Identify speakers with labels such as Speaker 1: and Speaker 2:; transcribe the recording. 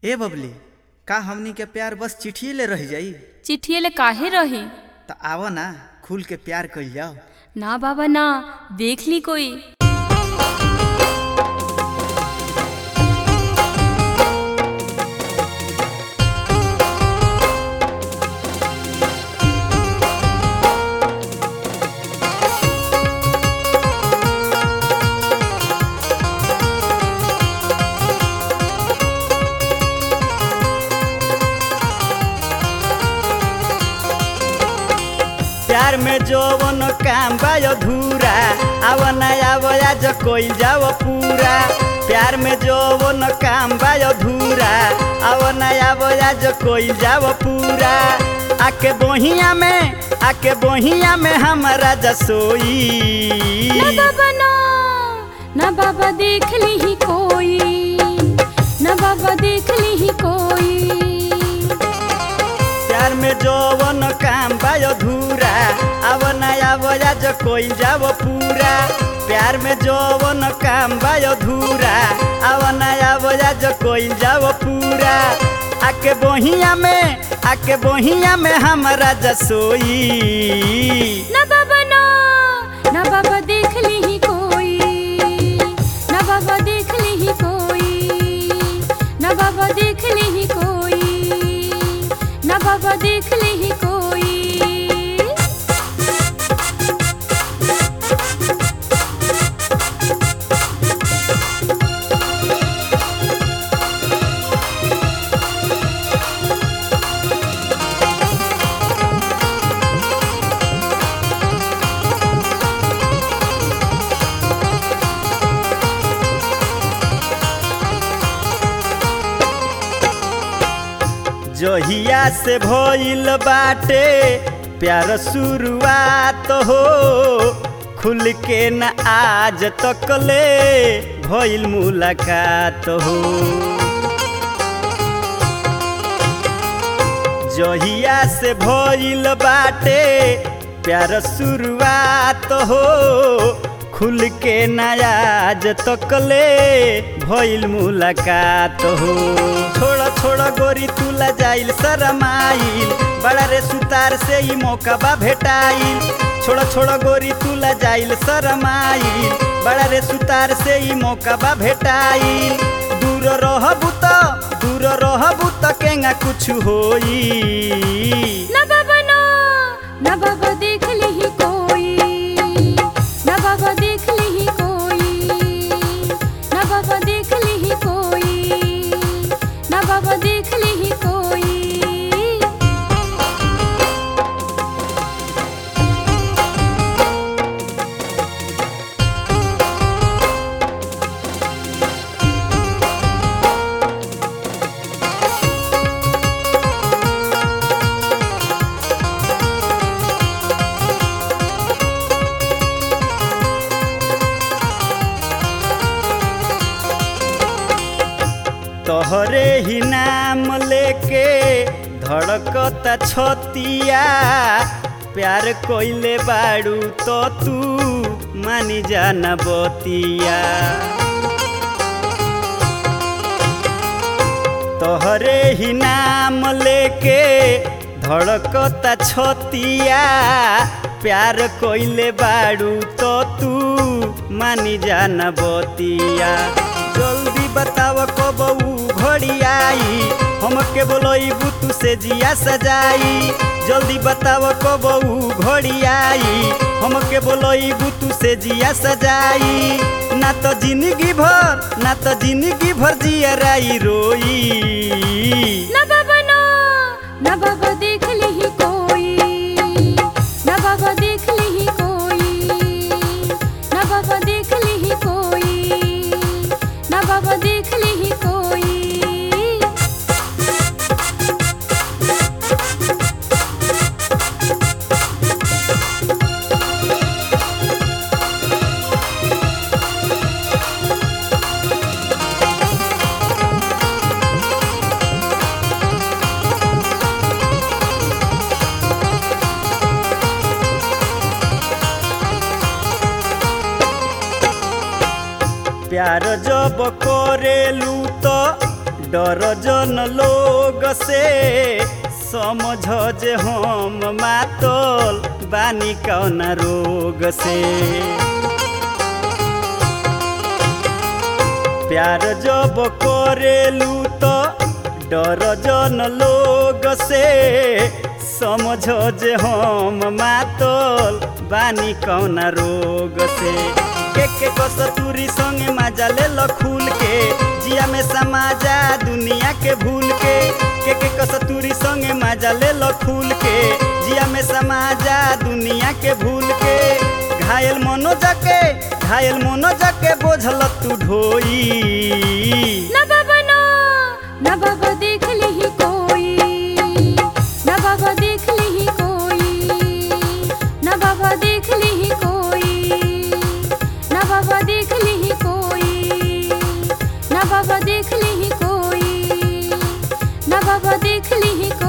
Speaker 1: ए बबली का हमनी के प्यार बस चिट्ठिए ले रह जाई
Speaker 2: चिट्ठिए ले काहे रही
Speaker 1: त आव ना खुल के प्यार कइल जाओ
Speaker 2: ना बाबा ना देख ली कोई
Speaker 1: प्यार में जौवन काम बा अधूरा आव ना आव आज कइल जाओ पूरा प्यार में जौवन काम बा अधूरा आव ना आव आज कइल जाओ पूरा आके बोहिया में आके बोहिया में हमारा जसोई
Speaker 2: ना बाबा ना ना बाबा देख ली ही कोई ना बाबा देख ली ही कोई
Speaker 1: प्यार में जौवन काम बा अधूरा आव ना आव आज कइल जाओ पूरा प्यार में जौवन काम बा अधूरा आव ना आव आज कइल जाओ पूरा आके बोहिया में आके बोहिया में हमारा जसोई
Speaker 2: ना बाबा ना ना बाबा देख ली ही कोई ना बाबा देख ली ही कोई ना बाबा देख ली ही कोई ना बाबा देख ली ही कोई
Speaker 1: जहिया से भइल बाटे प्यार शुरुआत हो खुल के न आज तक ले भइल मुलाकात हो जहिया से भइल बाटे प्यार शुरुआत हो खुल के नयाज तक ले भइल मुलाकात हो छोड़ छोड़ गोरी तुला जाइल शरमाइल बड़ा रे सुतार से ही मौका बा भेटाइल छोड़ छोड़ गोरी तुला जाइल शरमाइल बड़ा रे सुतार से ही मौका बा भेटाइल दूर रहबू त दूर रहबू त केंगा कुछ होई
Speaker 2: ना बाबा ना ना बाबा देख ली ही कोई ना बाबा देख ली ही कोई ना बाबा देख ली ही कोई ना बाबा देख ली ही कोई
Speaker 1: तोहरे ही नाम लेके धड़कता छतिया प्यार कोइले बाड़ू तो तू मानी जाना बतिया तोहरे ही नाम लेके धड़कता छतिया प्यार कोइले बाड़ू तो तू मानी जाना बतिया जल्दी बताव कब ऊ घड़ी आई हमके बोलई बुतू से जिया सजाई जल्दी बताव कब ऊ घड़ी आई हमके बोलई बुतू से जिया सजाई ना तो जिंदगी भर ना तो जिंदगी भर जिया राई रोई
Speaker 2: ना बाबा ना ना बाबा देख ली ही कोई ना बाबा देख ली ही कोई ना बाबा देख ली ही कोई ना बाबा देख ली ही कोई
Speaker 1: प्यार जब करेलू तो डर जन लोग से समझ जे हम मातल बानी कौन रोग से प्यार जब करेलू तो डर जन लोग से समझ जे हम मातल बानी कौन रोग से के के कसतूरी संगे मजा ले लो खूल के जिया में समाजा दुनिया के भूल के के के कसतूरी संगे मजा ले लो खूल के जिया में समाजा दुनिया के भूल के घायल मनो जाके घायल मनो जाके बोझल तू ढोई
Speaker 2: ना बाबा ना ना बाबा देख लिही कोई ना बाबा देख लिही कोई ना बाबा देख लिही कोई ना बाबा देख लिही कोई ना बाबा देख लिही कोई ना बाबा देख लिही कोई